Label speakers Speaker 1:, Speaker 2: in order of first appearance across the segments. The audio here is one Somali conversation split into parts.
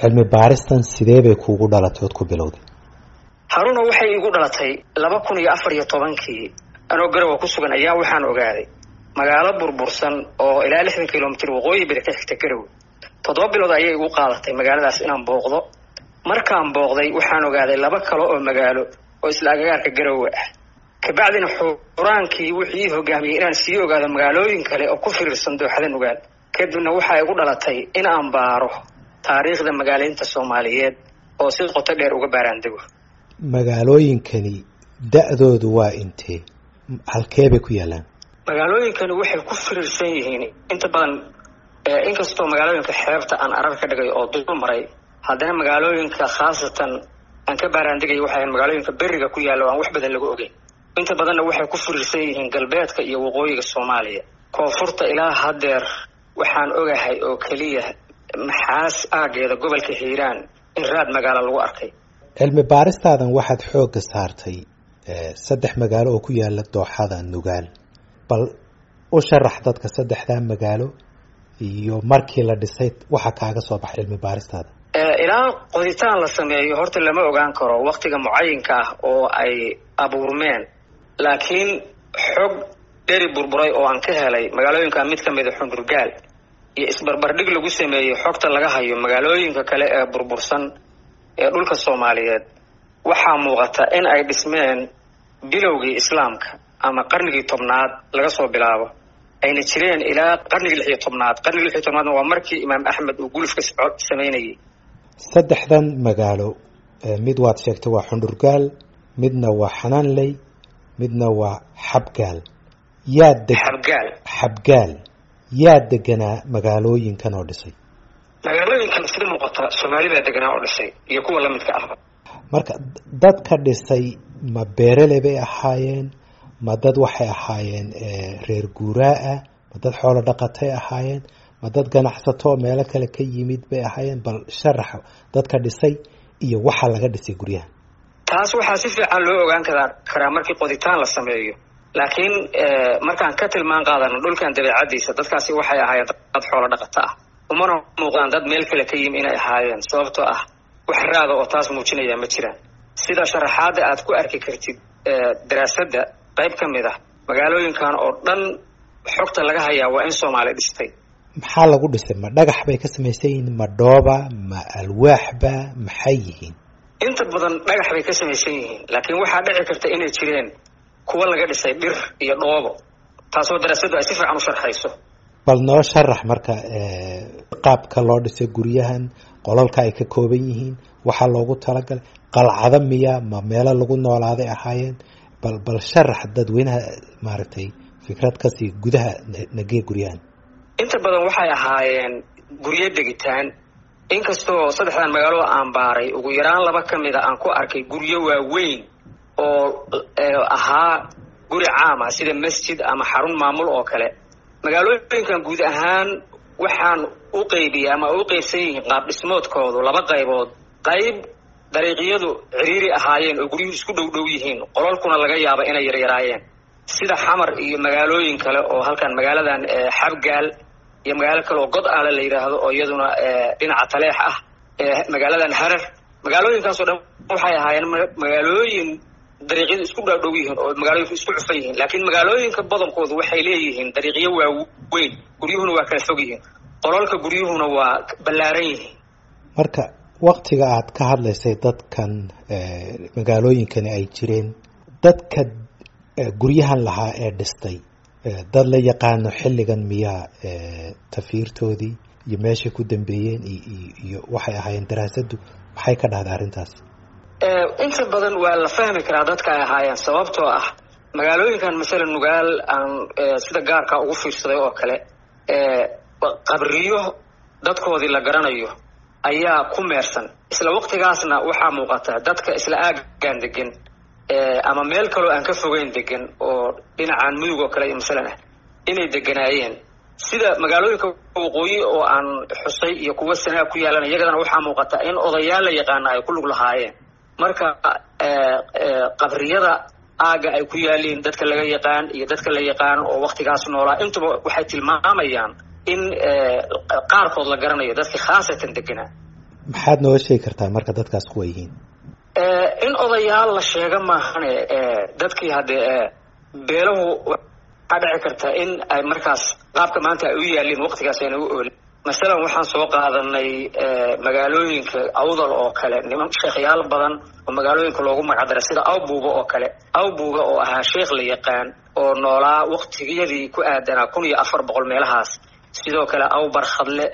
Speaker 1: cilmi baaristan sidee bay kuugu dhalatay ood ku bilowday
Speaker 2: haruna waxay igu dhalatay laba kun iyo afar iyo tobankii anoo garowa ku sugan ayaa waxaan ogaaday magaalo burbursan oo ilaa lixdan kilomitr waqooyi bari ka xigta garowe toddoba bilood ayay igu qaadatay magaaladaas inaan booqdo markaan booqday waxaan ogaaday laba kale oo magaalo oo isla agagaarka garowe ah kabacdina xuraankii wuxuu ii hogaamiyey inaan sii ogaado magaalooyin kale oo ku firiirsan dooxada nugaal kadibna waxaa igu dhalatay in aan baaro taariikhda magaaleynta soomaaliyeed oo si qoto dheer uga baaraandego
Speaker 1: magaalooyinkani da-doodu waa intee halkee bay ku yaalaan
Speaker 2: magaalooyinkani waxay ku firiirsan yihiin inta badan inkastoo magaalooyinka xeebta aan arar ka dhigay oo dul maray haddana magaalooyinka khaasatan aan ka baaraandegay waxay magaalooyinka beriga ku yaalla o aan wax badan laga ogeyn inta badanna waxay ku firiirsan yihiin galbeedka iyo waqooyiga soomaaliya koonfurta ilaa haddeer waxaan ogahay oo keliya maxaas aageeda gobolka hiiraan in raad magaalo lagu arkay
Speaker 1: cilmi baaristaadan waxaad xoogga saartay saddex magaalo oo ku yaala dooxada nugaal bal u sharax dadka saddexdaa magaalo iyo markii la dhisay waxa kaaga soo baxay cilmi baaristaada
Speaker 2: ilaa qoditaan la sameeyo horta lama ogaan karo waktiga mucayinka ah oo ay abuurmeen laakiin xog dheri burburay oo aan ka helay magaalooyinka mid ka mida xundurgaal iyo isbarbardhig lagu sameeyey xogta laga hayo magaalooyinka kale ee burbursan ee dhulka soomaaliyeed waxaa muuqata in ay dhismeen bilowgii islaamka ama qarnigii tobnaad laga soo bilaabo ayna jireen ilaa qarnigii lix iyo tobnaad qarnigii lix iyo tobnaadna waa markii imaam axmed uu gulufka samaynayay
Speaker 1: saddexdan magaalo mid waad sheegtay waa xundhurgaal midna waa xanaanley midna waa xabgaal yaa deg
Speaker 2: xabgaal
Speaker 1: xabgaal yaa deganaa magaalooyinkan oo dhisay
Speaker 2: magaalooyinkan sida muuqata soomaali baa deganaa oo dhisay iyo kuwa lamidka ahba
Speaker 1: marka dadka dhisay ma beerele bay ahaayeen ma dad waxay ahaayeen reer guuraa ah ma dad xoolo dhaqatay ahaayeen ma dad ganacsato oo meelo kale ka yimid bay ahaayeen bal sharax dadka dhisay iyo waxa laga dhisay guryaha
Speaker 2: taas waxaa si fiican loo ogaan karaa karaa markii qoditaan la sameeyo laakiin markaan ka tilmaan qaadano dhulkan dabeecadiisa dadkaasi waxay ahaayeen dad xoolo dhaqato ah umana muuqdaan dad meel kale ka yimi inay ahaayeen sababtoo ah wax raada oo taas muujinaya ma jiraan sida sharaxaadda aad ku arki kartid daraasadda qayb ka mid ah magaalooyinkan oo dhan xogta laga hayaa waa in soomaali dhistay
Speaker 1: maxaa lagu dhisay ma dhagax bay ka samaysan yihiin ma dhooba ma alwaaxba maxay yihiin
Speaker 2: inta badan dhagax bay ka samaysan yihiin laakiin waxaa dhici karta inay jireen kuwa laga dhisay dhir iyo dhoobo taasoo daraasaddu ay si fiican u sharxayso
Speaker 1: bal noo sharax marka qaabka loo dhisay guryahan qolalka ay ka kooban yihiin waxaa loogu talagalay qalcado miya ma meelo lagu noolaaday ahaayeen bal bal sharax dadweynaha maaragtay fikrad kasii gudaha nagee guryahan
Speaker 2: inta badan waxay ahaayeen guryo degitaan inkastoo saddexdan magaalada aan baaray ugu yaraan laba ka mid a aan ku arkay guryo waaweyn oo ahaa guri caama sida masjid ama xarun maamul oo kale magaalooyinkan guud ahaan waxaan u qeybiyey ama u qeybsan yihiin qaab dhismoodkoodu laba qaybood qayb dariiqyadu ciriiri ahaayeen oo guryuhu isku dhow dhow yihiin qolalkuna laga yaaba inay yaryaraayeen sida xamar iyo magaalooyin kale oo halkan magaaladan xabgaal iyo magaalo kale oo god aale la yidhaahdo oo iyaduna dhinaca taleex ah magaaladan harar magaalooyinkaasoo dhan waxay ahaayeen magaalooyin dariiqyadu isku dhaadhow yihiin oo magaalooyinku isku cufan yihiin laakiin magaalooyinka badankoodu waxay leeyihiin dariiqyo waaweyn guryuhuna waa kala fog yihiin qolalka guryuhuna waa ballaaran yihiin
Speaker 1: marka waktiga aad ka hadlaysay dadkan magaalooyinkani ay jireen dadka guryahan lahaa ee dhistay dad la yaqaano xilligan miyaa tafiirtoodii iyo meeshay ku dambeeyeen iyo waxay ahaayeen daraasaddu maxay ka dhahday arrintaas
Speaker 2: inta badan waa la fahmi karaa dadka ay ahaayeen sababtoo ah magaalooyinkan masala nugaal aan sida gaarka ugu fiirsaday oo kale qabriyo dadkoodii la garanayo ayaa ku meersan isla waqtigaasna waxaa muuqata dadka isla aagaan degan ama meel kaloo aan ka fogeyn degan oo dhinacaan mudug oo kale iyo masalan ah inay deganaayeen sida magaalooyinka waqooyi oo aan xusay iyo kuwa sanaa ku yaalan iyagadana waxaa muuqata in odayaal la yaqaana ay ku lug lahaayeen marka qabriyada aaga ay ku yaaliin dadka laga yaqaan iyo dadka la yaqaan oo waktigaas noolaa intuba waxay tilmaamayaan in qaarkood la garanayo dadkii khaasatan deganaa
Speaker 1: maxaad nooga sheegi kartaa marka dadkaas kuwa yihiin
Speaker 2: in odayaal la sheega maahane dadkii haddee beelahu waxaa dhici karta in ay markaas qaabka maanta ay u yaalin waqtigaas ayna u oolin masalan waxaan soo qaadanay magaalooyinka awdal oo kale niman sheekhyaal badan oo magaalooyinka loogu magacdaray sida awbuuga oo kale awbuuga oo ahaa sheekh la yaqaan oo noolaa waqtigiyadii ku aadanaa kun iyo afar boqol meelahaas sidoo kale awbar khadle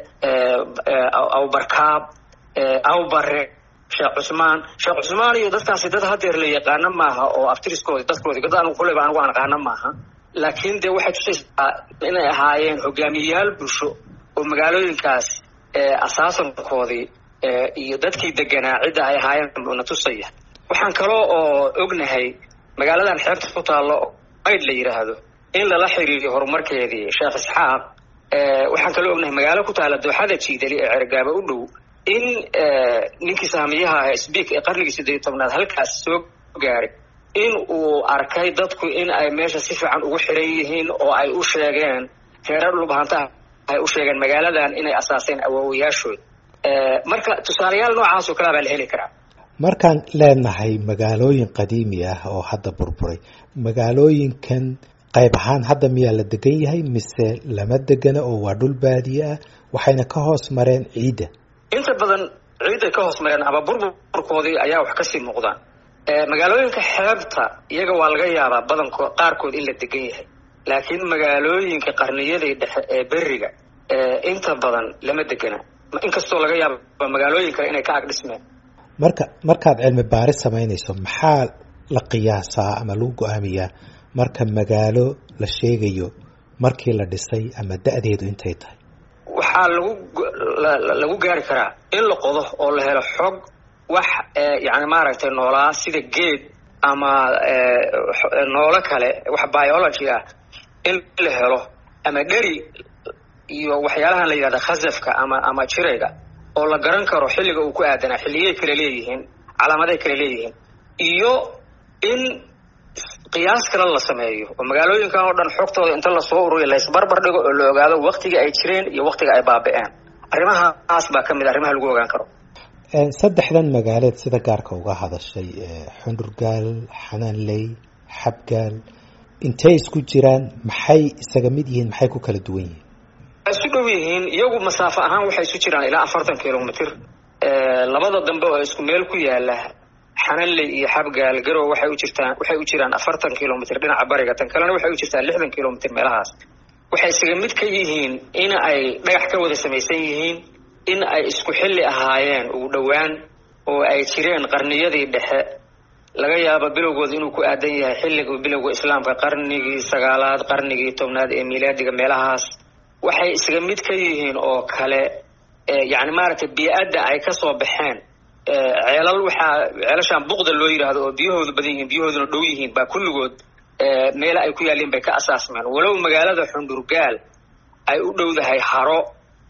Speaker 2: awbarkaab awbare sheekh cusmaan sheekh cusmaan iyo dadkaasi dad hadeer la yaqaano maaha oo aftiriskoodi dadkoodi dad anigu kuleyba anigu aan aqaano maaha laakiin dee waxay tusaysaa inay ahaayeen hogaamiyeyaal bulsho oo magaalooyinkaas asaasankoodii iyo dadkii deganaa cidda ay ahaayeen na tusaya waxaan kaloo oo ognahay magaaladan xeebta ku taallo mayd la yidhaahdo in lala xiriiriyo horumarkeedii sheekh isxaaq waxaan kaloo ognahay magaalo ku taalla dooxada jiidali ee cergaaba u dhow in ninkii saamiyaha sbiik ee qarnigii siddeed tobnaad halkaas soo gaaray in uu arkay dadku in ay meesha si fiican ugu xiran yihiin oo ay u sheegeen reerar dhulbahantaha ay u sheegeen magaaladan inay asaaseen awoowayaashood marka tusaalayaal noocaas oo kalea baa la heli karaa
Speaker 1: markaan leenahay magaalooyin qadiimi ah oo hadda burburay magaalooyinkan qayb ahaan hadda miyaa la degan yahay mise lama degana oo waa dhul baadiye ah waxayna ka hoos mareen ciidda
Speaker 2: inta badan ciidday ka hoos mareen ama burburkoodii ayaa wax kasii muuqdaan magaalooyinka xeebta iyaga waa laga yaabaa badanko qaarkood in la degan yahay laakiin magaalooyinka qarniyadii dhexe ee beriga inta badan lama degana inkastoo laga yaaba magaalooyin kale inay ka ag dhismeen
Speaker 1: marka markaad cilmi baaris samaynayso maxaa la qiyaasaa ama lagu go-aamiyaa marka magaalo la sheegayo markii la dhisay ama da-deedu intay tahay
Speaker 2: waxaa lagu lagu gaari karaa in la qodo oo la helo xog wax yani maaragtay noolaa sida geed ama noolo kale wax biology ah in la helo ama dheri iyo waxyaalahan la yidhahda khasafka ama ama jirayga oo la garan karo xilliga uu ku aadanaa xilliyay kale leeyihiin calaamaday kale leeyihiin iyo in qiyaas kale la sameeyo oo magaalooyinkan oo dhan xogtooda inta lasoo ururiyo laysbarbar dhigo oo la ogaado waktiga ay jireen iyo waktiga ay baabi'een arrimahaas baa ka mid a arrimaha lagu ogaan karo
Speaker 1: saddexdan magaaleed sida gaarka uga hadashay xundurgaal xanaanley xabgaal intay isku jiraan maxay isaga mid yihiin maxay ku kala duwan yihiin
Speaker 2: waa isu dhow yihiin iyagu masaafo ahaan waxay isu jiraan ilaa afartan kilomitr labada dambe oo isku meel ku yaala xananley iyo xabgaal garow waxay u jirtaan waxay u jiraan afartan kilomitr dhinaca bariga tan kalena waxay u jirtaan lixdan kilomitr meelahaas waxay isaga mid ka yihiin in ay dhagax ka wada samaysan yihiin in ay isku xilli ahaayeen ugu dhowaan oo ay jireen qarniyadii dhexe laga yaabo bilowgooda inuu ku aadan yahay xilligii bilowga islaamka qarnigii sagaalaad qarnigii tobnaad ee miilaadiga meelahaas waxay isaga mid ka yihiin oo kale yani maaragtay bii-adda ay kasoo baxeen ceelal waxaa ceelashaan buqda loo yidhaahdo oo biyahoodu badan yihiin biyahooduna dhow yihiin baa kulligood meela ay ku yaalliin bay ka asaasmeen walow magaalada xundurgaal ay u dhowdahay haro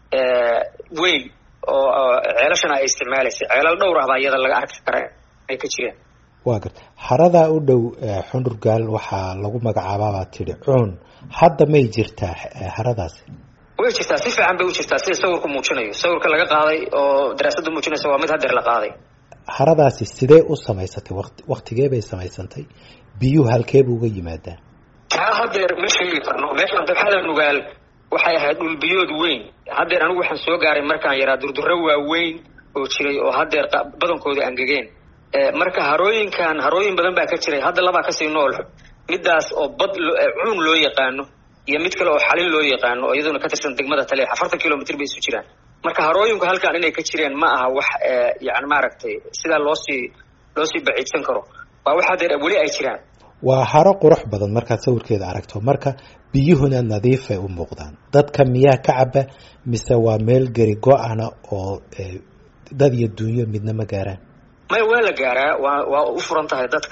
Speaker 2: weyn oo ceelashana ay isticmaalaysay ceelal dhowr ah baa iyada laga arki kara ay ka jireen
Speaker 1: waa garta haradaa u dhow xundurgaal waxaa lagu magacaabaabaa tidhi cuun hadda may jirtaa haradaasi
Speaker 2: way jirtaa si fiican bay u jirtaa sida sawirku muujinayo sawirka laga qaaday oo daraasaddu muujinaysa waa mid hadeer la qaaday
Speaker 1: haradaasi sidee u samaysatay wati waktigee bay samaysantay biyuhu halkeeba uga yimaadaan
Speaker 2: taa hadeer ma sheegi karno meeshaan dabxada nugaal waxay ahayd dhulbiyood weyn haddeer anigu waxaan soo gaaray markaan yaraa durdurro waaweyn oo jiray oo haddeer badankooda angegeen marka harooyinkan harooyin badan baa ka jiray hadda labaa kasii nool midaas oo bad cuun loo yaqaano iyo mid kale oo xalin loo yaqaano oo iyaduna ka tirsan degmada tale afartan kilomitr bay isu jiraan marka harooyinku halkan inay ka jireen ma aha wax yani maaragtay sidaa loosii loosii baciidsan karo waa wax haddeer weli ay jiraan
Speaker 1: waa haro qurux badan markaad sawirkeeda aragto marka biyuhuna nadiifay u muuqdaan dadka miyaa ka caba mise waa meel geri go-ana oo dad iyo dunyo midna ma gaaraan
Speaker 2: maya waa la gaaraa waa waa u furan tahay dadka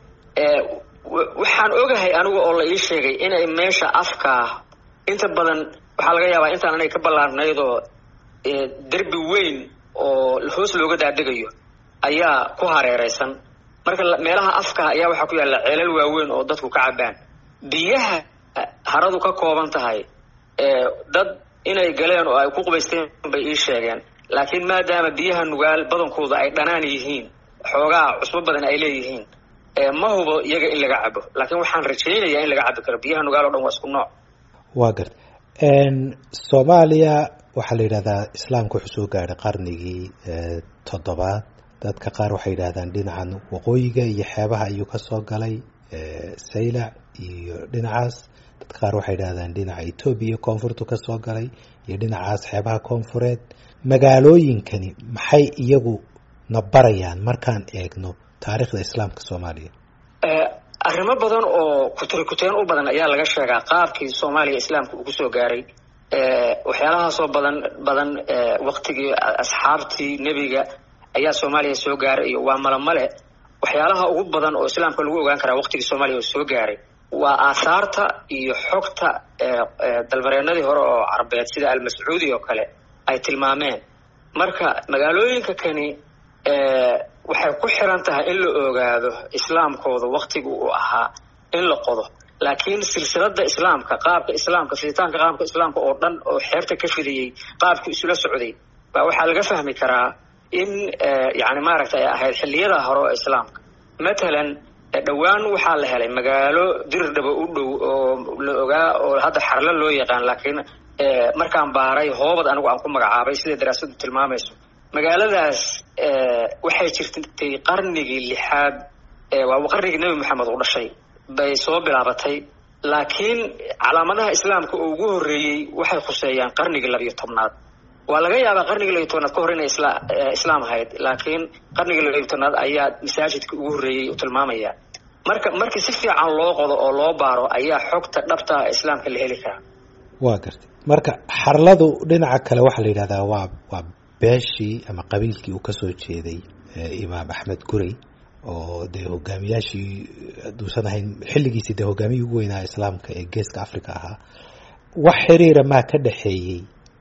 Speaker 2: waxaan ogahay anigu oo la ii sheegay inay meesha afkaa inta badan waxaa laga yaabaa intaan inay ka ballaarnayd oo derbi weyn oo hoos looga daadegayo ayaa ku hareereysan marka meelaha afka ayaa waxaa ku yaalla ceelal waaweyn oo dadku ka cabaan biyaha haradu ka kooban tahay dad inay galeen oo ay ku qubaysteen bay ii sheegeen laakiin maadaama biyaha nugaal badankooda ay dhanaan yihiin xoogaa cusbo badan ay leeyihiin ma hubo iyaga in laga cabo laakiin waxaan rajaynayaa in laga cabi karo biyaha nugaal o dhan waa isku nooc
Speaker 1: waa garta soomaaliya waxaa la yidhahdaa islaamka wuxuu soo gaadhay qarnigii toddobaad dadka qaar waxay yidhahdaan dhinacan waqooyiga iyo xeebaha ayuu ka soo galay saylac iyo dhinacaas dadka qaar waxay yidhahdaan dhinaca etoobiya koonfurtu ka soo galay iyo dhinacaas xeebaha koonfureed magaalooyinkani maxay iyagu na barayaan markaan eegno taariikhda islaamka soomaaliya
Speaker 2: arrimo badan oo kuturikuteen u badan ayaa laga sheegaa qaabkii soomaaliya islaamka uu kusoo gaaray waxyaalahaasoo badan badan waktigii asxaabtii nebiga ayaa soomaaliya soo gaaray iyo waa malamale waxyaalaha ugu badan oo islaamka lagu ogaan karaa waktigii soomaaliya uu soo gaaray waa aahaarta iyo xogta dalmareenadii hore oo carbeed sida almascuudi oo kale ay tilmaameen marka magaalooyinka kani waxay ku xiran tahay in la ogaado islaamkooda waktiga uu ahaa in la qodo laakiin silsilada islaamka qaabka islaamka fiditaanka qaabka islaamka oo dhan oo xeerta ka fidayey qaabku isula socday baa waxaa laga fahmi karaa in yani maaragta ay ahayd xilliyada hore oo islaamka matalan dhowaan waxaa la helay magaalo dirirdhaba u dhow oo la ogaa oo hadda xarlo loo yaqaan laakiin markaan baaray hoobad anigu aan ku magacaabay sida daraasadu tilmaamayso magaaladaas waxay jirtay qarnigii lixaad waa qarnigii nebi maxamed uu dhashay bay soo bilaabatay laakiin calaamadaha islaamka oo ugu horreeyey waxay khuseeyaan qarnigii labiyo tobnaad waa laga yaabaa qarnigii labiyo tobnaad ka hor inay islaam ahayd laakiin qarnigii labiyo tobnaad ayaa masaajidka ugu horreeyey u tilmaamaya marka markii si fiican loo qodo oo loo baaro ayaa xogta dhabtaa islaamka la heli karaa
Speaker 1: waa gartay marka xarladu dhinaca kale waxaa la yidhahdaa waa waa beeshii ama qabiilkii uu kasoo jeeday imaam axmed gurey oo dee hogaamiyaashii haduusan ahayn xilligiisii dee hogaamiyii ugu weynaa islaamka ee geeska africa ahaa wax xiriira maa ka dhexeeyey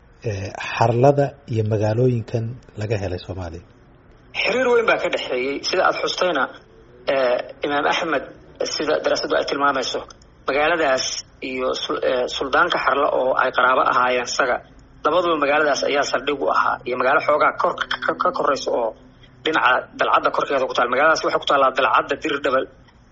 Speaker 1: xarlada iyo magaalooyinkan laga helay soomaaliya
Speaker 2: xiriir weyn baa ka dhexeeyey sida aada xustayna imaam axmed sida daraasadu ay tilmaamayso magaaladaas iyo suldaanka xarle oo ay qaraabo ahaayeen isaga labaduba magaaladaas ayaa saldhig u ahaa iyo magaalo xoogaa kor ka koraysa oo dhinaca dalcadda korkeeda ku taal magaaladaas waxay ku taallaa dalcadda dirdhabal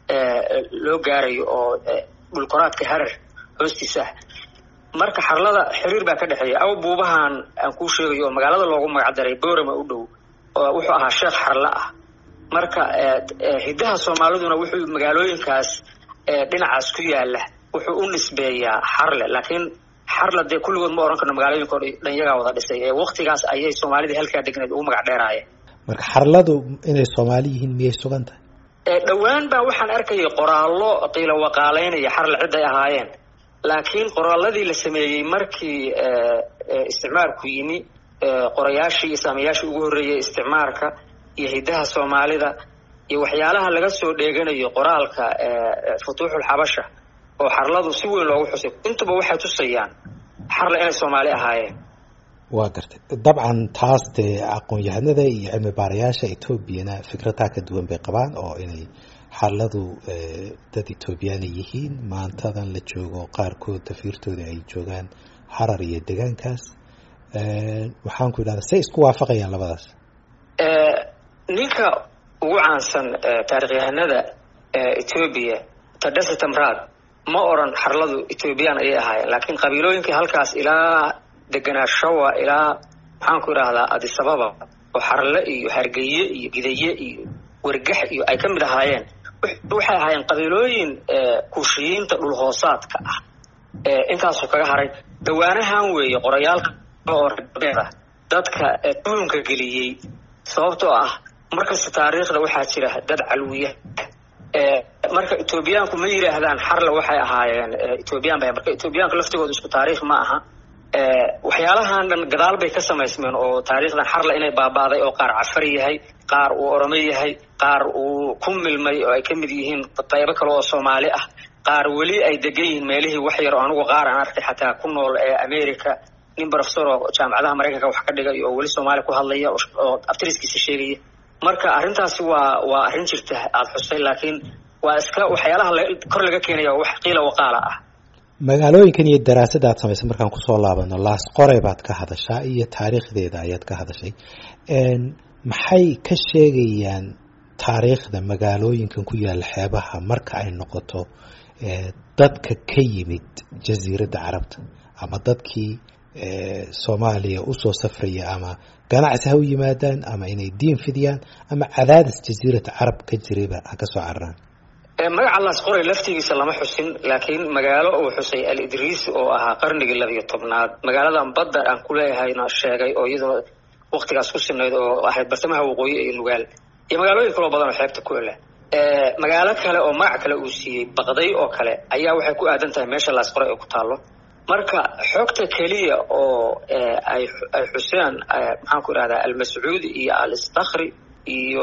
Speaker 2: loo gaarayo oo dhulkoraadka harar hoostiisa ah marka xarlada xiriir baa ka dhexeeya aw buubahan aan kuu sheegayo oo magaalada loogu magacdaray boorama u dhow oo wuxuu ahaa sheekh xarle ah marka hiddaha soomaaliduna wuxuu magaalooyinkaas dhinacaas ku yaala wuxuu u nisbeeyaa xarle laakiin xarle dee kulligood ma ohan karno magaalooyinka o dhan yagaa wada dhisay ee waktigaas ayay soomaalidii halkaa degneed ugu magac dheeraayeen
Speaker 1: marka xarladu inay soomaali yihiin miyay sugan tahay
Speaker 2: dhowaan baa waxaan arkayay qoraallo qiilo waqaalaynaya xarle cidday ahaayeen laakiin qoraalladii la sameeyey markii isticmaarku yimi qorayaashii iyo saamayaashii ugu horreeyay isticmaarka iyo hiddaha soomaalida iyo waxyaalaha laga soo dheeganayo qoraalka futuuxul xabasha oo xarladu si weyn loogu xusay intuba waxay tusayaan xarle inay soomaali ahaayeen
Speaker 1: waa gartay dabcan taas dee aqoon-yahanada iyo cilmi baarayaasha etoobiyana fikradaa ka duwan bay qabaan oo inay xarladu dad etoobiyaana yihiin maantadan la joogo qaarkood tafiirtooda ay joogaan harar iyo degaankaas waxaan ku idhahdaa say isku waafaqayaan labadaas
Speaker 2: ninka ugu caansan taarikhyahanada etoobiya tadhase tamraad ma odran xarladu etoobiyaan ayay ahaayeen laakiin qabiilooyinkii halkaas ilaa deganaa shawa ilaa maxaan ku idhaahdaa adisababa oo xarle iyo hargeye iyo gidaye iyo wergax iyo ay ka mid ahaayeen waxay ahaayeen qabiilooyin kuushiyiinta dhulhoosaadka ah intaasuu kaga haray dawaanahan weeye qorayaalka oo reebeeda dadka tuhunka geliyey sababtoo ah markasta taariikhda waxaa jira dad calwiya marka etoobiyaanku ma yidhaahdaan xarle waxay ahaayeen etoobiyaan ba marka etoobiyaanku laftigooda isku taariikh ma aha waxyaalahan dhan gadaal bay ka samaysmeen oo taariikhdan xarle inay baaba'day oo qaar cafar yahay qaar uu orome yahay qaar uu ku milmay oo ay ka mid yihiin qaybo kale oo soomaali ah qaar weli ay degan yihiin meelihii wax yar oo anigu qaar aan arkay xataa ku nool ee america nin professor oo jaamacadaha maraykanka wax ka dhigay oo weli soomaali ku hadlaya oo abtiriskiisa sheegaya marka arrintaasi waa waa arrin jirta aada xusay laakiin waa iska waxyaalaha kor laga keenaya wax qiila waqaala ah
Speaker 1: magaalooyinkan iyo daraasada aad samaysay markaan kusoo laabano laas qoray baad ka hadashaa iyo taariikhdeeda ayaad ka hadashay maxay ka sheegayaan taariikhda magaalooyinkan ku yaalla xeebaha marka ay noqoto dadka ka yimid jasiiradda carabta ama dadkii soomaaliya usoo safraya ama ganacsi ha u yimaadaan ama inay diin fidiyaan ama cadaadis jasiirata carab ka jirayba ha ka soo cararaan
Speaker 2: magaca laas qoray laftigiisa lama xusin laakiin magaalo uu xusay al idriis oo ahaa qarnigii labiyo tobnaad magaaladan badda aan ku leeyahayna sheegay oo iyadoo waktigaas ku sinayd oo ahayd bartamaha waqooyi iyo nugaal iyo magaalooyin kaloo badan oo xeebta ku ele magaalo kale oo magac kale uu siiyey baqday oo kale ayaa waxay ku aadan tahay meesha laas qoray oo ku taallo marka xogta keliya oo ay ay xuseen maxaan ku idhahdaa almascuudi iyo alistakri iyo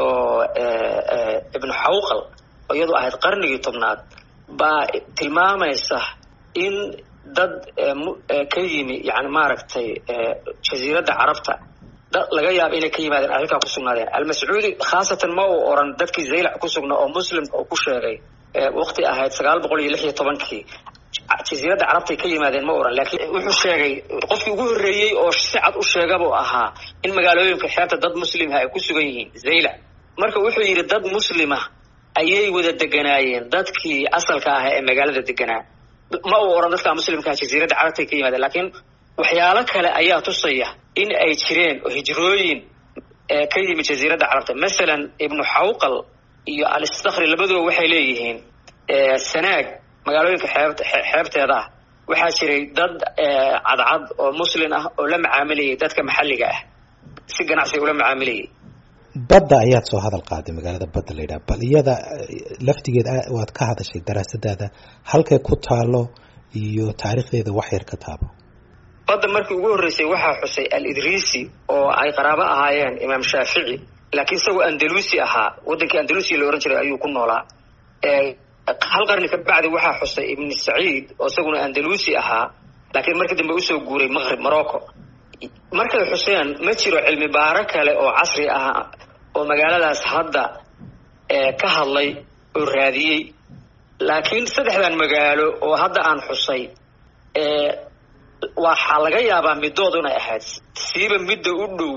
Speaker 2: ibnu xawqal oo iyadu ahayd qarnigii tobnaad baa tilmaamaysa in dad ka yimi yani maaragtay jasiiradda carabta dad laga yaaba inay ka yimaadeen ay halkaa ku sugnaadeen almascuudi khaasatan ma uu oran dadkii zaylac ku sugnaa oo muslimka uu ku sheegay waqti ahayd sagaal boqol iyo lix iyo tobankii jasiiradda carabtay ka yimaadeen ma oran laakiin wuxuu sheegay qofkii ugu horreeyey oo si cad u sheegabuu ahaa in magaalooyinka xeebta dad muslimha ay ku sugan yihiin zaylac marka wuxuu yidhi dad muslima ayay wada deganaayeen dadkii asalka ahaa ee magaalada deganaa ma uu oran dadkaa muslimkaa jasiiradda carabtay ka yimaadeen laakiin waxyaalo kale ayaa tusaya in ay jireen hijrooyin ka yimid jasiiradda carabta masalan ibnu xawqal iyo alistakri labaduba waxay leeyihiin sanaag magaalooyinka xeebt xeebteeda ah waxaa jiray dad cadcad oo muslin ah oo la macaamilayay dadka maxalliga ah si ganacsiga ula macaamilayay
Speaker 1: badda ayaad soo hadal qaaday magaalada badda la yidhaha bal iyada laftigeeda waad ka hadashay daraasadaada halkay ku taalo iyo taariikhdeeda wax yar ka taabo
Speaker 2: badda markii ugu horreysay waxaa xusay al idriisi oo ay qaraabo ahaayeen imaam shaafici laakiin isagoo andalusi ahaa waddankii andalusiya la ohan jiray ayuu ku noolaa hal qarni ka bacdi waxaa xusay ibni saciid oo isaguna andalusi ahaa laakiin markii dambe usoo guuray maqrib morocco markay xuseen ma jiro cilmi baaro kale oo casri ah oo magaaladaas hadda ka hadlay oo raadiyey laakiin saddexdan magaalo oo hadda aan xusay waxaa laga yaabaa middood inay ahayd siiba midda u dhow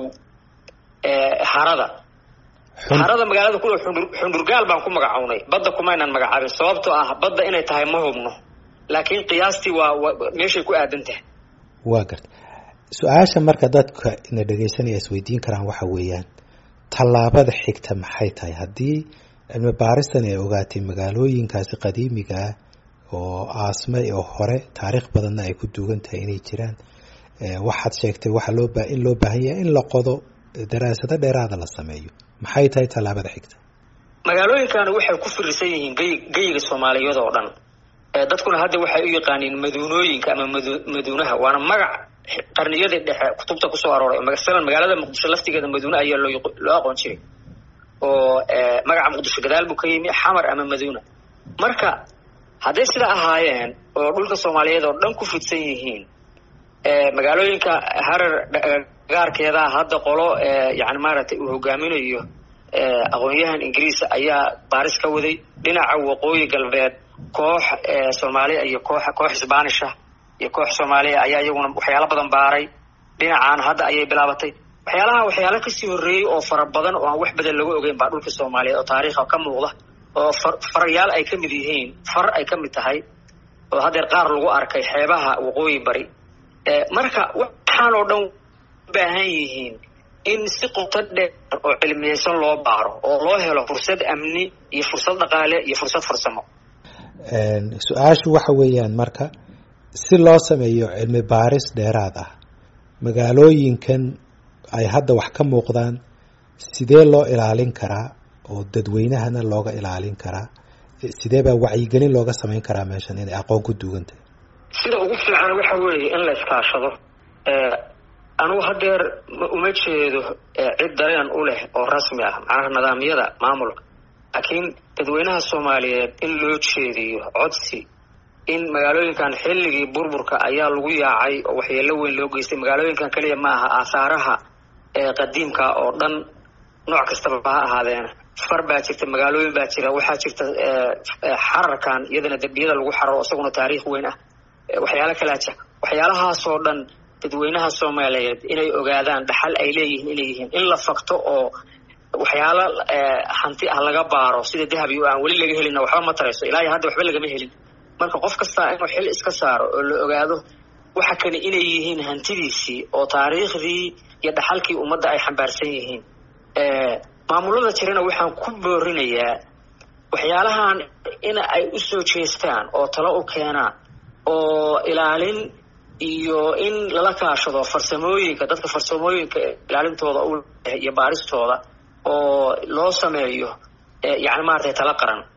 Speaker 2: harada harada magaalada ku xundhurgaal baan ku magacownay badda kumaynan magacaabin sababtoo ah badda inay tahay ma hubno laakiin qiyaastii waa meeshay ku aadan tahay
Speaker 1: waa garta su-aasha marka dadka ina dhegaysanaya isweydiin karaan waxa weeyaan tallaabada xigta maxay tahay haddii cilmi baaristan ay ogaatay magaalooyinkaasi qadiimigaa oo aasmay oo hore taariikh badanna ay ku duugan tahay inay jiraan waxaad sheegtay waxa loo ba in loo baahan yahay in la qodo daraasado dheeraada la sameeyo maxay tahay tallaabada xigta
Speaker 2: magaalooyinkan waxay ku firisan yihiin gey geyiga soomaaliyeed oo dhan dadkuna hadda waxay u yaqaaniin maduunooyinka ama madu maduunaha waana magac qarniyadii dhexe kutubta kusoo arooray masalan magaalada muqdisho laftigeeda maduune ayaa loo loo aqoon jiray oo magaca muqdisho gadaal buu ka yimi xamar ama maduuna marka hadday sida ahaayeen oo dhulka soomaaliyeed oo dhan ku fidsan yihiin magaalooyinka harar gaarkeeda hadda qolo yani maaragtay uu hogaaminayo aqoon-yahan ingiriis ayaa baaris ka waday dhinaca waqooyi galbeed koox soomaaliya iyo koox koox sbanisha iyo koox soomaaliya ayaa iyaguna waxyaalo badan baaray dhinacaan hadda ayay bilaabatay waxyaalaha waxyaalo kasii horreeyey oo fara badan oo aan wax badan laga ogeyn baa dhulka soomaaliyeed oo taariikha ka muuqda oo far farayaal ay ka mid yihiin far ay ka mid tahay oo haddeer qaar lagu arkay xeebaha waqooyi bari marka waxaan oo dhan baahan yihiin in si qoto dheer oo cilmiyeysan loo baaro oo loo helo fursad amni iyo fursad dhaqaale iyo fursad farsamo
Speaker 1: su-aashu waxa weeyaan marka si loo sameeyo cilmi baaris dheeraad ah magaalooyinkan ay hadda wax ka muuqdaan sidee loo ilaalin karaa oo dadweynahana looga ilaalin karaa sidee baa wacyigelin looga samayn karaa meeshan inay aqoon ku duugan tahay
Speaker 2: sida ugu fiican waxa weeye in la iskaashado anugu haddeer uma jeedo cid dareen u leh oo rasmi ah macnaha nidaamyada maamulka laakiin dadweynaha soomaaliyeed in loo jeediyo codsi in magaalooyinkan xilligii burburka ayaa lagu yaacay oo waxyeelo weyn loo geystay magaalooyinkan keliya ma aha aahaaraha qadiimka oo dhan nooc kastaba ha ahaadeena far baa jirta magaalooyin baa jira waxaa jirta xararkan iyadana dembiyada lagu xararo isaguna taariikh weyn ah waxyaalo kalaa jira waxyaalahaasoo dhan dadweynaha soomaaliyeed inay ogaadaan dhaxal ay leeyihiin inay yihiin in la fakto oo waxyaalo hanti ah laga baaro sida dahabi o aan weli laga helina waxba ma tarayso ilaa iyo hadda waxba lagama helin marka qof kastaa inuu xil iska saaro oo la ogaado waxa kani inay yihiin hantidiisii oo taariikhdii iyo dhaxalkii ummadda ay xambaarsan yihiin maamulada jirana waxaan ku boorinayaa waxyaalahan in ay u soo jeestaan oo talo u keenaan oo ilaalin iyo in lala kaashado farsamooyinka dadka farsamooyinka ilaalintooda u iyo baaristooda oo loo sameeyo yani maaragtay tala qaran